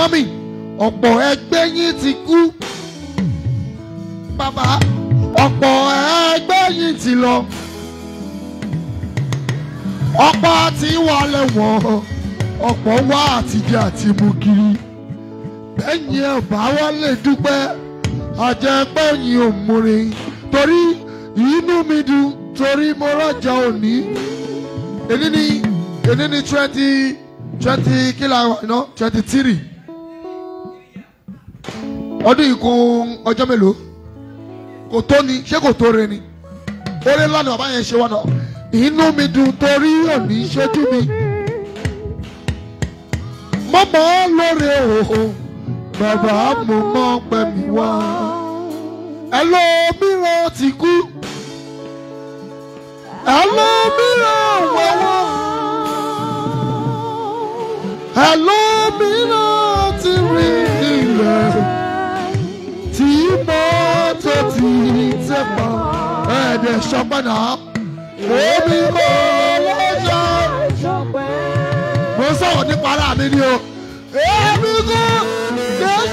mọ́mì ọ̀pọ̀ ẹgbẹ́ yín ti kú bàbá ọ̀pọ̀ ẹgbẹ́ yín ti lọ ọ̀pọ̀ ti wà lẹ́wọ̀n ọ̀pọ̀ wá àtijọ́ àti mú kiri bẹ́ẹ̀ni ẹ̀ bá wá lè dúpẹ́ àjẹpẹ́yìn ò múre torí inú mi dùn torí mo rọ̀jà òní èní ni èní ni twenty twenty kílà iná twenty three ọdún yìí kún ọjọ́ mélòó kò tó ni ṣé kò tó re ni oore ńlá ni bàbá yẹn ṣe wá náà inú mi dùn torí òní ṣojú mi mọ́mọ́ lóore òhò bàbá mo mọ́ pẹ́ mi wá ẹlòmíràn ti kú ẹlòmíràn wọ́wọ́ ẹlòmíràn ti rí ilẹ̀ tí mọ́tò ti tẹ̀ pa ẹ̀ẹ́dẹ̀ ṣọpẹ́ náà èmi kò lọ́jọ́ mo sọ̀rọ̀ nípa ara mi ni o èmi kò lọ́jọ́